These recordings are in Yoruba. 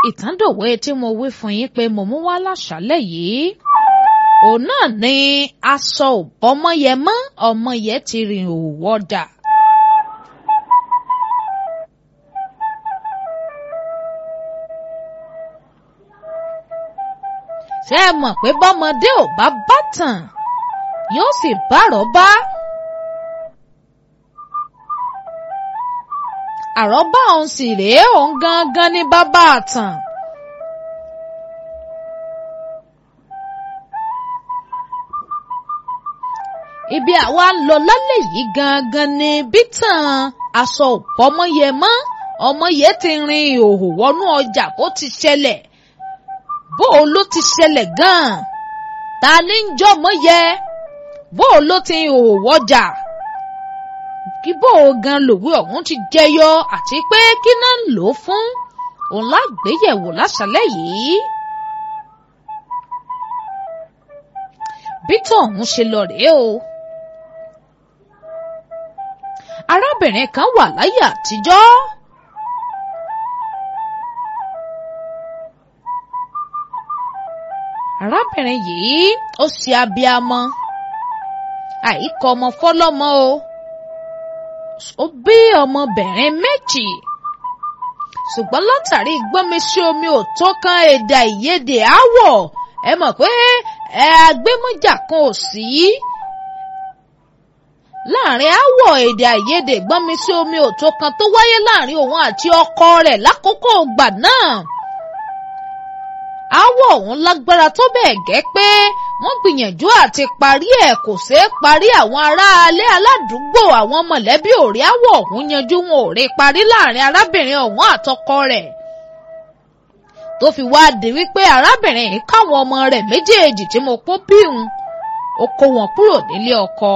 ìtàndòwe tí mo wí fún yín pé mo mú wá láṣálẹ́ yìí òun náà ni aṣọ ọmọyẹ mọ́ ọmọyẹ ti rìn òwò ọjà. ṣé ẹ mọ̀ pé bọ́mọdé ò bá bá tàn yóò sì bárọ̀ bá. àrọ́bá òun sì rèé òun gangan ní bàbá àtàn. ibi àwa ń lọ lálẹ́ yìí gangan ni bítàn aṣọ òpọ́mọyẹ mọ́ ọmọyẹ ti rin ìhòòhò wọnú ọjà bó ti ṣẹlẹ̀ bó o ló ti ṣẹlẹ̀ gan-an ta ni ń jọmọ yẹ bó o ló ti ìhòòhò wọjà kí bó o gan lòwe ọ̀hún ti jẹyọ àti pé kí náà ń lò ó fún òun lágbéyẹ̀wò láṣálẹ́ yìí. bítọ̀ ọ̀hún ṣe lọ rèé o. arábìnrin kan wà láyé àtijọ́. arábìnrin yìí ó ṣe abiamọ àìkọ ọmọ fọlọ́mọ o ó bí ọmọbìnrin méjì ṣùgbọ́n látàrí gbọ́nmesí omi ò tó kan èdè àìyedè áwọ̀ ẹ mọ̀ pé ẹ agbémọ́jà kan ò sí láàrin áwọ̀ èdè àìyedè gbọ́nmesí omi ò tó kan tó wáyé láàrin òun àti ọkọ rẹ̀ lákòókò ìgbà náà áwọ̀ ọ̀hún lágbára tó bẹ́ẹ̀ gẹ́ pé wọ́n gbìyànjú àti parí ẹ̀ kò ṣeé parí àwọn aráalé aládùúgbò àwọn mọ̀lẹ́bí ò rí áwọ̀ ọ̀hún yanjú wọn ò rí parí láàrin arábìnrin ọ̀hún àtọkọ rẹ̀ tó fi wá di wípé arábìnrin yìí káwọn ọmọ rẹ̀ méjèèjì tí mo kó bíhun ó kó wọn kúrò nílé ọkọ.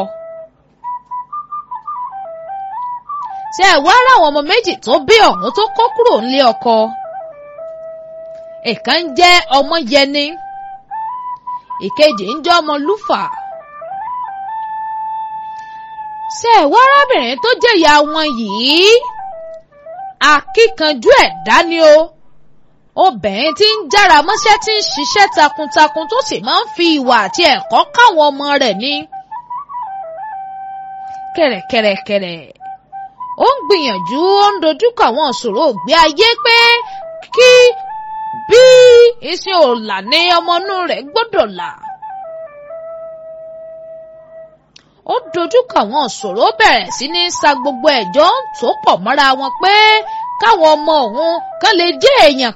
ṣé ẹ wá ráwọn ọmọ méjì tó bí ọ̀hún tó kó kúrò nílé ọkọ ìkan ń jẹ́ ọmọ yẹni ìkejì ń jẹ́ ọmọ lúfà. ṣé ẹ wá arábìnrin tó jẹ́ ìyá wọn yìí akíkanjú ẹ̀dá ni o obìnrin tí ń jára mọ́ṣẹ́ tí ń ṣiṣẹ́ takuntakun tó sì máa ń fi ìwà àti ẹ̀kọ́ káwọn ọmọ rẹ̀ ní. kẹ̀rẹ̀kẹ̀rẹ̀kẹ̀rẹ̀ ó ń gbìyànjú ó ń dojúkọ àwọn ìṣòro ògbé ayé pé kí bí iṣẹ́ òòlà ní ọmọ inú rẹ̀ gbọ́dọ̀ là. ó dojúkọ àwọn ìṣòro bẹ̀rẹ̀ sí ní sa gbogbo ẹ̀jọ́ tó pọ̀ mọ́ra wọn pé káwọn ọmọ òun kán lè jẹ́ èèyàn